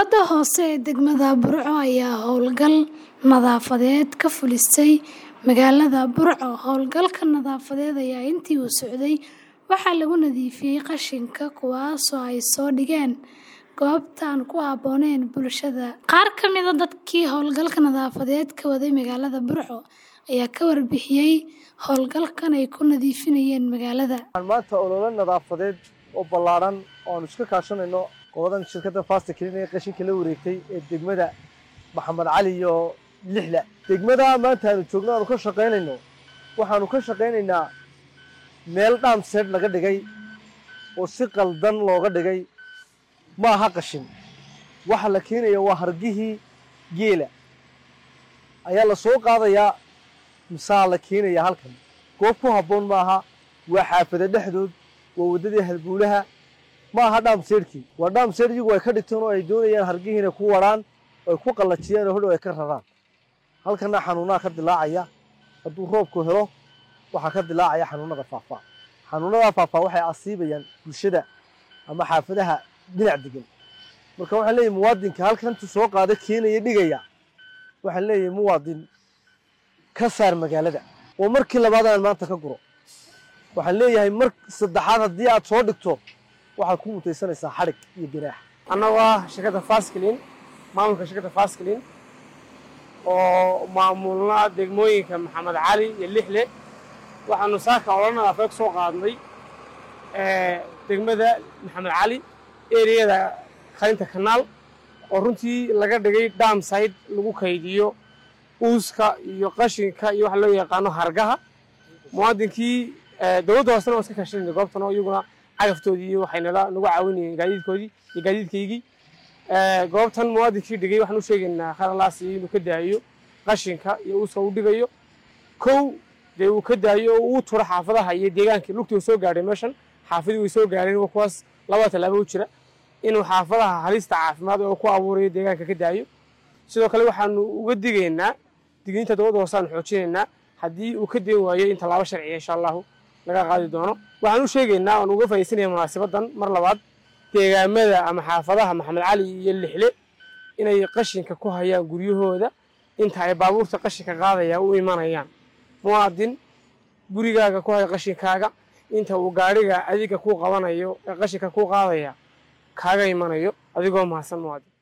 Dowladda hoose ee degmada Burco ayaa howlgal nadaafadeed ka fulisay magaalada Burco. Howlgalka nadaafadeed ayaa intii uu socday waxaa lagu nadiifiyay qashinka kuwaasoo ay soo dhigeen goobta aan ku habboonayn bulshada. Qaar ka mid ah dadkii howlgalka nadaafadeed ka waday magaalada Burco ayaa ka warbixiyay howlgalkan ay ku nadiifinayeen magaalada. waxaan maanta olole nadaafadeed oo ballaaran oo aanu iska kaashanayno qoladan shirkadda fasta clean ee qashinka la wareegtay ee degmada maxamed cali iyo lixla degmada maanta aanu joogno aanu ka shaqaynayno waxaanu ka shaqaynaynaa meel dhaamseed laga dhigay oo si qaldan looga dhigay ma aha qashin waxa la keenaya waa hargihii geela ayaa la soo qaadayaa misaa la keenaya halkan goob ku habboon maaha waa xaafada dhexdood waa waddadii halbuulaha ma aha dhaamseedhkii waa dhaamseedh iyagu ay ka dhigteen oo ay doonayaan hargihii inay ku waraan oo ay ku qallajiyaan oo hodhow ay ka raraan halkana xanuunaha ka dilaacaya hadduu roobku helo waxaa ka dilaacaya xanuunada faafaa xanuunada faafaa waxay asiibayaan bulshada ama xaafadaha dhinac degan marka waxaan leeyahay muwaadinka halkan intuu soo qaada keenaya dhigaya waxaan leeyahay muwaadin ka saar magaalada oo markii labaad aan maanta ka guro waxaan leeyahay mar saddexaad haddii aad soo dhigto waxaad ku mutaysanaysaa xadhig iyo ganaax annagu ah shirkadda fasclin maamulka shirkadda fasclin oo maamulna degmooyinka maxamed cali iyo lixle waxaanu saaka ola nadaafadeed soo qaadnay degmada maxamed cali ereyada qalinta kanaal oo runtii laga dhigay damside lagu kaydiyo uuska iyo qashinka iyo waxa loo yaqaano hargaha muwaadinkii dowladda hoosena waa iska kaashanayna goobtan oo iyaguna cagaftoodii iyo waxay nala nagu caawinayeen gaadiidkoodii iyo gaadiidkaygii goobtan muwaadinkii dhigay waxaan u sheegaynaa khalalaasi inuu ka daayo qashinka iyo uuska uu dhigayo kow dee uu ka daayo oo uu turo xaafadaha iyo deegaankii lugtii uu soo gaadhay meeshan xaafadii way soo gaadheen waa kuwaas laba tallaabo u jira inuu xaafadaha halista caafimaad oo ku abuurayo deegaanka ka daayo sidoo kale waxaanu uga digaynaa digniinta dowladda hoose aanu xoojinaynaa haddii uu ka deen waayo in tallaabo sharciya insha allahu laga qaadi doono waxaan u sheegaynaa oon uga faa'iidaysanaya munaasabadan mar labaad deegaamada ama xaafadaha maxamed cali iyo lixle inay qashinka ku hayaan guryahooda inta ay baabuurta qashinka qaadaya u imanayaan muwaadin gurigaaga ku haya qashinkaaga inta uu gaadhiga adiga kuu qabanayo ee qashinka kuu qaadaya kaaga imanayo adigoo mahadsan muwaadin